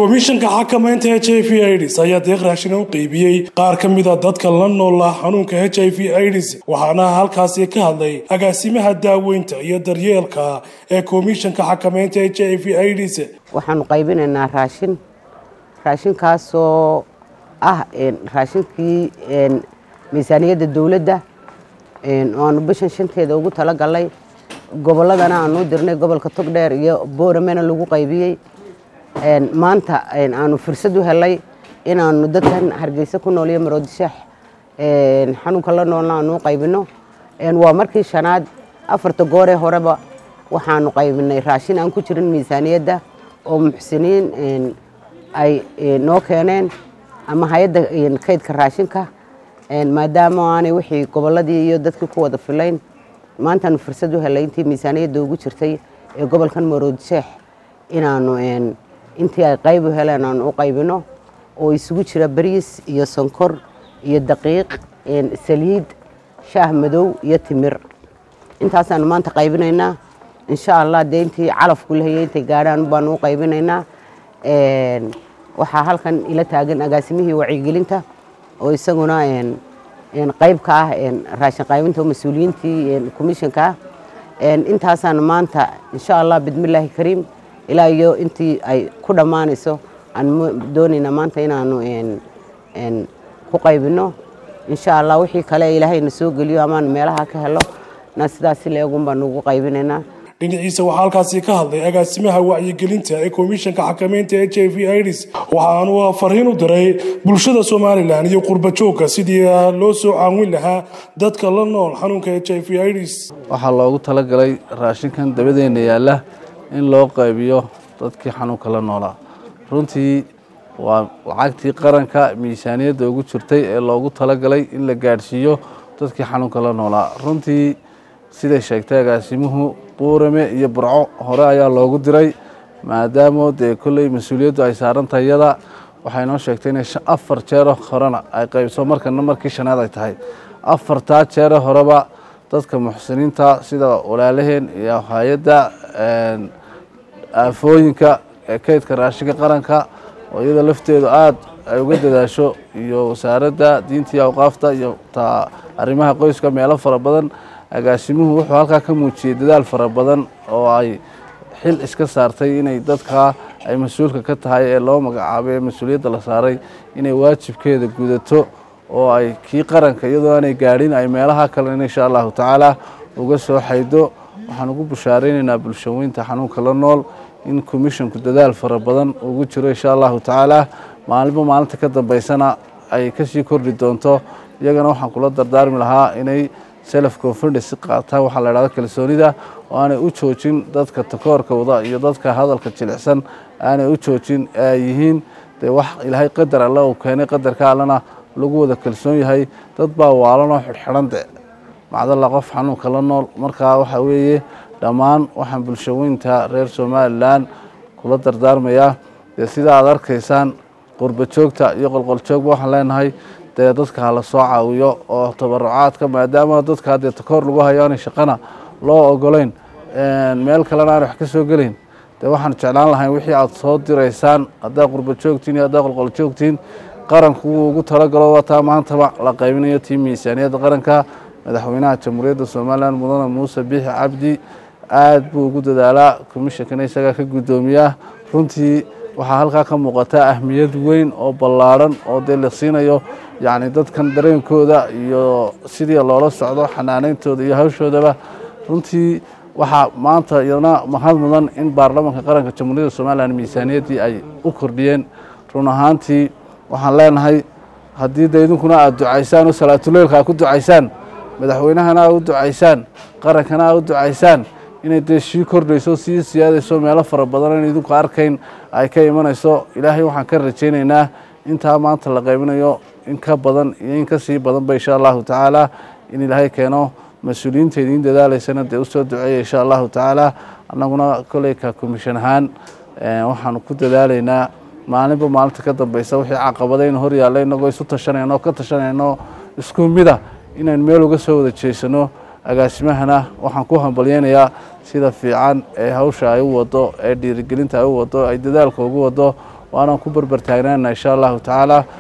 komishanka xakamaynta h i v ids ayaa deeq raashina u qeybiyey qaar ka mida dadka la noola xanuunka h i v ids waxaana halkaasi ka hadlay agaasimaha daaweynta iyo daryeelka ee komishanka xakamaynta h i v ids waxaanu qaybinaynaa raashin raashinkaasoo ah raashinkii miisaaniyadda dowladda oo aanu bishan shanteeda ugu talagalnay gobolladana aanu dirnay gobolka togdheer iyo booramena lagu qaybiyey maanta aanu fursad u helay inaanu dadkan hargeysa ku nool iyo maroodishax xanuunka la noolna aanu u qaybino waa markii shanaad afarta gooree horeba waxaanu qaybinay raashin aan ku jirin miisaaniyadda oo muxsiniin ay noo keeneen ama hay-adda kaydka raashinka maadaama aanay wixii gobolladii iyo dadkii ku wada filayn maantaanu fursad u helay intii miisaaniyadda ugu jirtay ee gobolkan maroodisheex inaanu intii ay qayb u heleen aanu u qaybino oo isugu jira bariis iyo sonkor iyo daqiiq saliid shaah madow iyo timir intaasaanu maanta qaybinaynaa insha allah dee intii calafku lahayay intay gaadhaan baanu u qaybinaynaa waxaa halkan ila taagan agaasimihii wacyigelinta oo isaguna qayb ka ah raashin qaybinta mas-uuliyiintii komishanka ah intaasaanu maanta insha allah bidmillaahi kariim ilaa iyo intii ay ku dhammaanayso aan doonayna maanta inaanu ku qaybino insha allah wixii kale ilaahayna soo geliyo amaanu meelaha ka helo na sidaasi leegun baanu ugu qaybinaynaa dhinaciisa waxaa halkaasi ka hadlay agaasimaha wacyigelinta ee komishanka xakamaynta h i v ids waxaanu fariin u diray bulshada somalilan iyo qurbajoogka sidii loo soo caawin lahaa dadka la nool xanuunka h i v ids waxaa loogu talagalay raashinkan dabadeena yaalla in loo qaybiyo dadkii xanuunka la noolaa runtii waa lacagtii qaranka miisaaniyadda ugu jirtay ee loogu talagalay in la gaadhsiiyo dadkii xanuunka la noolaa runtii siday sheegtay agaasimuhu buurame iyo burco hore ayaa loogu diray maadaamo dee kolley mas-uuliyaddu ay saaran tahay iyada waxay noo sheegtay inay afar jeero horena ay qaybso markana markii shanaad ay tahay afartaa jeero horeba dadka muxsiniinta sida walaalaheen iyo hay-adda aafooyinka ee kaydka raashinka qaranka oo iyada lafteedu aada ay uga dadaasho iyo wasaaradda diinta iyo awqaafta iyo taa arrimaha qoyska meelo fara badan agaasimuhu wuxuu halkaa ka muujiyey dadaal fara badan oo ay xil iska saartay inay dadkaa ay mas-uulka ka tahay ee loo magacaabay ee mas-uuliyadda la saaray inay waajibkeeda gudato oo ay kii qaranka iyadoo aanay gaadhin ay meelaha kalena insha allahu tacaala uga soo xaydo waxaan ugu bushaaraynaynaa bulshaweynta xanuunka la nool in komishonku dadaal fara badan ugu jiro insha allahu tacaala maalinba maalinta ka dambeysana ay kasii kordhi doonto iyagana waxaan kula dardaarmi lahaa inay self confidence qaataan waxaa la idhahdo kalsoonida oo aanay u joojin dadka takoorka wada iyo dadka hadalka jilicsan aanay u joojin ee ay yihiin dee wax ilaahay qadar alle uu keenay qadarka allena lagu wada kalsoon yahay dad baa waalanoo xidhxidhan de macdalla qof xanuunka la nool markaa waxaa weeye dhammaan waxaan bulshaweynta reer somalilan kula dardaarmayaa dee sida aad arkaysaan qurbajoogta iyo qolqoljoogba waxaan leenahay dee dadka hala soo caawiyo oo tabarucaadka maadaama dadka dee takoor lagu hayo aanay shaqana loo ogolayn meel kalena aan wax ka soo gelayn dee waxaan jeclaan lahayn wixii aad soo diraysaan haddaa qurba joogtiin iyo haddaa qolqol joogtiin qaranku wuu ugu talagalo wataa maantaba la qaybinayo tii miisaaniyadda qaranka madaxweynaha jamhuuriyadda somalilan mudane muuse biixi cabdi aad buu ugu dadaalaa komishankana isagaa ka guddoomiyaa runtii waxaa halkaa ka muuqataa ahmiyad weyn oo ballaadhan oo dee la siinayo yacni dadkan dareenkooda iyo sidii loola socdo xanaaneyntooda iyo hawshoodaba runtii waxaa maanta iyadana mahad mudan in baarlamaanka qaranka jamhuuriyadda somalilan miisaaniyaddii ay u kordhiyeen run ahaantii waxaan leenahay haddii de idinkuna aada ducaysaan oo salaatuleylka aad ku ducaysaan madaxweynahana aad u ducaysaan qarankana aad u ducaysaan inay dee sii kordhayso sii siyaadayso meelo fara badan in idinku arkayn ay ka imanayso ilaahay waxaan ka rajaynaynaa intaa maanta la qaybinayo in ka badan iyo in ka sii badanba insha allahu tacaala in ilaahay keeno mas-uuliyiinta idiin dadaalaysana dee usoo duceeya insha allahu tacaala annaguna koleyka komishan ahaan waxaanu ku dadaalaynaa maalinba maalinta ka dambeysa wixii caqabadaynu hor yaalla inagoo isu tashanayno ka tashanayno isku mida inaynu meel uga soo wada jeesano agaasimahana waxaan ku hambalyeynayaa sida fiican ee hawsha ay u wado ee dhiirigelinta ay u wado ay dadaalka ugu wado waanaan ku berber taagnaana insha allahu tacaala